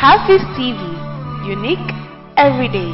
Hafiz TV, unique every day.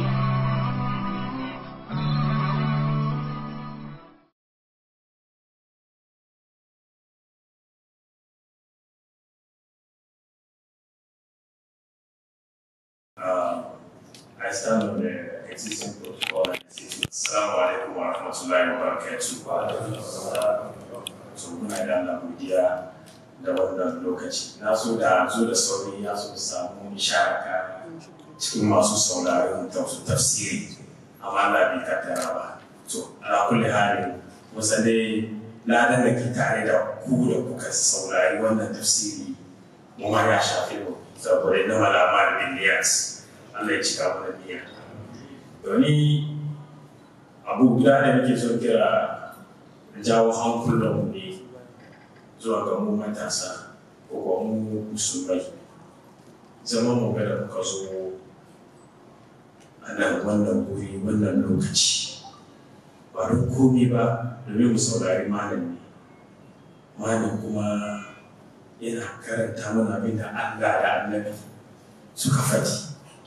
Um, I stand on the existing protocol and say, Assalamu alaikum wa rahmatullahi wa barakatuh. So muna da Allah godiya da wannan lokaci. Na so da zo da sauri ya so samu nisharaka cikin masu sauraron tafsu tafsiri amma Allah bai kaddara ba. To ala kulli halin musa dai ladan da ke tare da ku da kuka saurari wannan tafsiri mu ma ya shafe mu saboda inna malama bin niyas Allah ya cika mana niyya domin abu guda da muke son kira jawo hankulan mu ne zuwa ga mu matasa ko kuma mu musulmai zama mu ga da muka zo a nan wannan guri wannan lokaci ba don komi ba domin mu saurari malami malam kuma yana karanta mana abin da Allah da annabi suka faɗi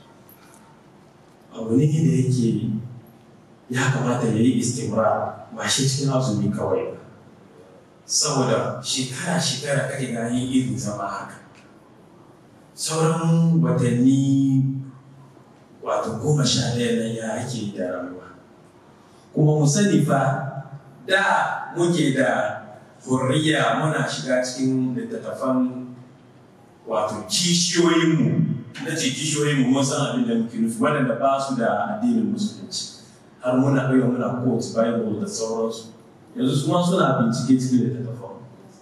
abu ne da yake ya kamata ya yi istimra ba shi cikin azumi kawai ba saboda shekara-shekara kake gani irin zama haka sauran watanni wato goma sha ɗaya nan ya ake da rayuwa kuma mu sani fa da muke da hurriya muna shiga cikin littattafan wato kishiyoyinmu na ce kishiyoyinmu mun san abin da muke nufi waɗanda ba su da addinin musulunci har muna ɗaya muna quote bible da sauransu yanzu su ma suna bincike cikin littattafan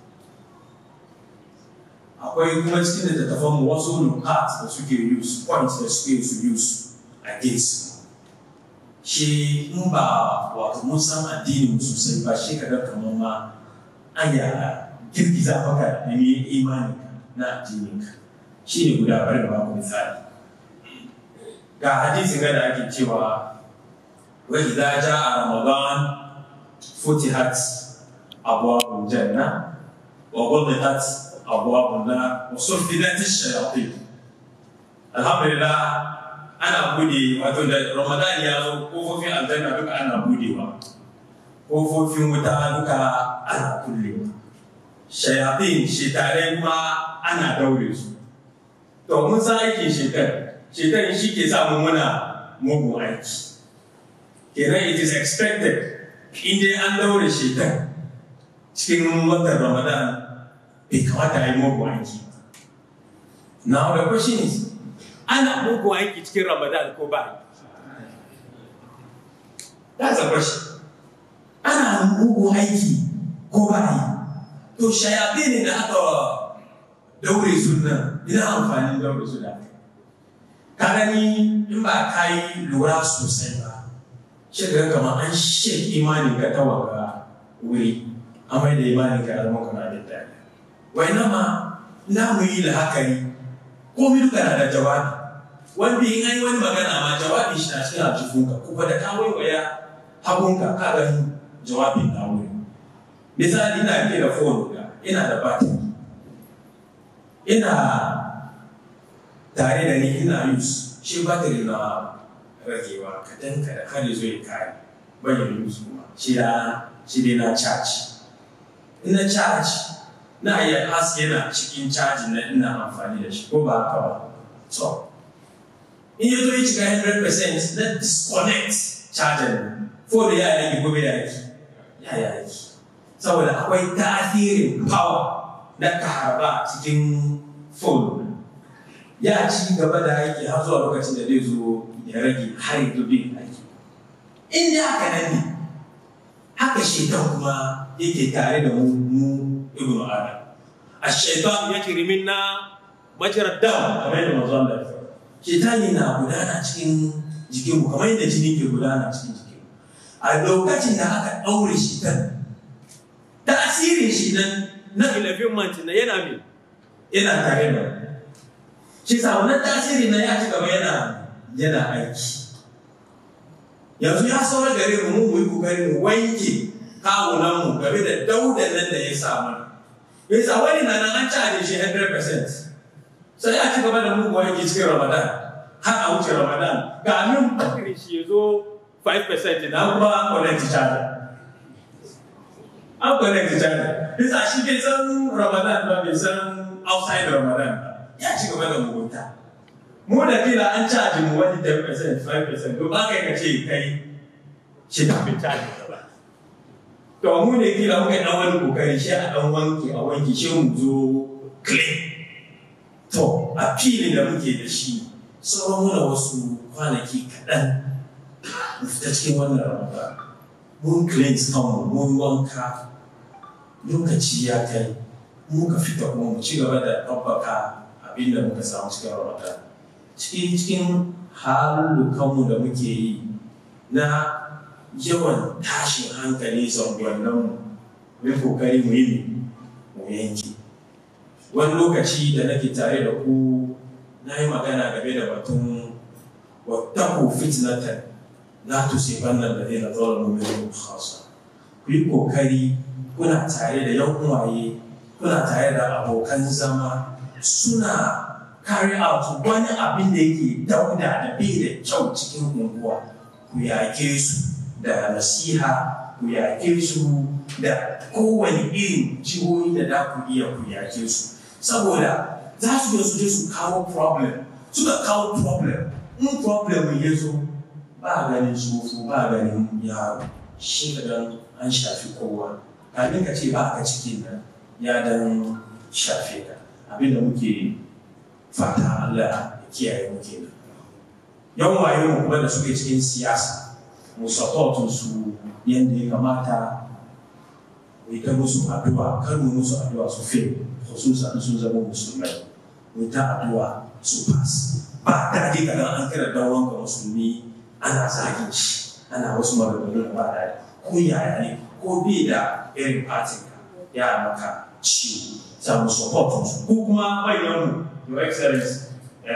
akwai kuma cikin littattafan mu wasu nukat da suke use points da suke su use against shi in ba wato mun san addinin sosai ba shi kaga kamar ma anya girgiza maka da ne imani na addininka shi ne guda bari da baku misali ga hadisi ga da ake cewa wa idza jaa ramadan futihat abwabul janna wa ghulqat abwabun nar wa suffidat ash-shayatin alhamdulillah ana bude wato da ramadan ya zo kofofin aljanna duka ana budewa kofofin wuta duka ana kullewa shayafin shekarai kuma ana daure su to mun san aikin shekar shekar shi ke samu muna mugun aiki kenan it is expected in dai an daure shekar cikin watan ramadan bai kamata a yi mugun aiki now the question is ana mugun aiki cikin ramadan ko ba that's the question ana mugun aiki ko ba yi to shayaɗe ne da aka daure suna ina amfanin daure suna ka gani in ba ka yi lura sosai ba shi ga kama an shek imanin ka ta wanga wuri an mai da imanin ka zama kana da dadi wai na ma na mu yi la'akari komai duka na da jawabi wanda in an yi wani magana ma jawabin shi na cikin aljifunka kuma da ka waiwaya hagunka ka gani jawabin na wuri misali ina ke da phone ga ina da battery ina tare da ni ina use shi battery na ragewa kadan kada kada zo ya kare bayan use kuma shi da shi dai na charge ina charge na iya haske yana cikin charge na ina amfani da shi ko ba haka ba so in ya zo ya cika 100% na disconnect charger phone ya yaki gobe ya yaki ya yaki saboda akwai tasirin power na karaba cikin phone ya ci gaba da aiki har zuwa lokacin da zai zo ya rage har yanzu bai aiki in da haka nan ne haka shaitan kuma yake tare da mu mu ibn adam a shaitan ya kiri minna majarar dam kamar yadda manzo Allah ya faɗa shaitan na gudana cikin jikinmu kamar yadda jini ke gudana cikin jikinmu a lokacin da aka ɗaure shaitan tasirin shi nan na 11 months na yana mai yana tare da shi sa wannan tasiri na ya ci gaba yana yana aiki yanzu ya saura gare mu mu yi kokari mu wanke kawunan mu game da daudan nan da ya sa mana yasa wani na nan an caje shi 100% sai a ci gaba da mugu aiki cikin ramadan har a wuce ramadan ga nan bakirin shi ya zo 5% na kuma connect charger an connect charger bisa shi bai san ramadan ba bai san outside ramadan ba ya ci gaba da mugunta mu da kila an caji mu wani 10% 5% to ba kai ka ce kai shi ta fi caji ba to mu ne kila muka dan wani kokari shi a dan wanki a wanki shi mu zo clean to a fili da muke da shi sauran muna wasu kwanaki kaɗan mu fita cikin wannan ramadan mun cleanse kanmu mun wanka lokaci ya kai muka fita kuma mu ci gaba da tabbaka abin da muka samu cikin ramadan cikin cikin halukanmu da muke yi na yawan tashin hankali zangonninmu mai kokari mu yi mu yanki wani lokaci da nake tare da ku na yi magana game da batun wattaku fitnatan la tusibanna alladhina zalamu minkum khassa ku yi kokari kuna tare da yan uwaye kuna tare da abokan zama suna carry out wani abin da yake dauda da bai da kyau cikin unguwa ku yake su da nasiha ku yake su da kowane irin jihohi da da ku iya ku yake su saboda za su zo su je su kawo problem suka kawo problem in problem ya zo ba ganin tsofa ba ganin yaro shi dan an shafi kowa kafin ka ce ba ka cikin nan ya dan shafe ka abinda muke fata Allah ya kiyaye mu kenan yan waye mu kuma da suke cikin siyasa mu support su yanda ya kamata mu ta musu addu'a kar mu musu addu'a su fail khususan sun zama musulmai mu ta addu'a su pass ba daɗi kadan an kira dan wanka musulmi ana zagin shi ana wasu maganganu ba daɗi ko yaya ne ko bai da irin fatin ka ya maka ciwo za mu support su ko kuma manyan mu your excellence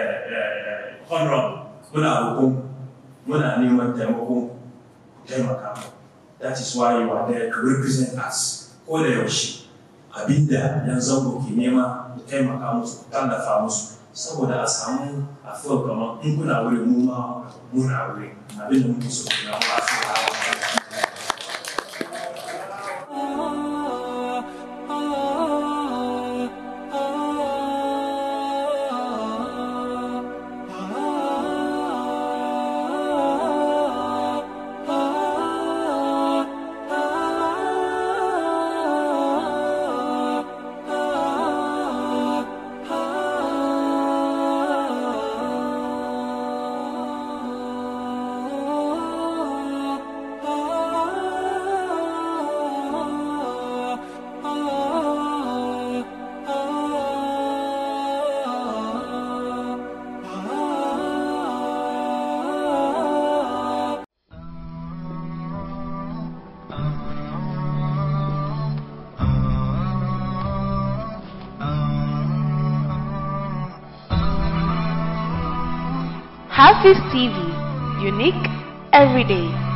honorable muna roƙon muna neman taimakon taimaka mu that is why you are there to represent us ko da yaushe abinda yan zango ke nema ku taimaka musu ku tallafa musu saboda a samu a fil kamar in kuna wuri mu ma muna wuri abinda muke so ku na wasu Hafiz TV, unique every day.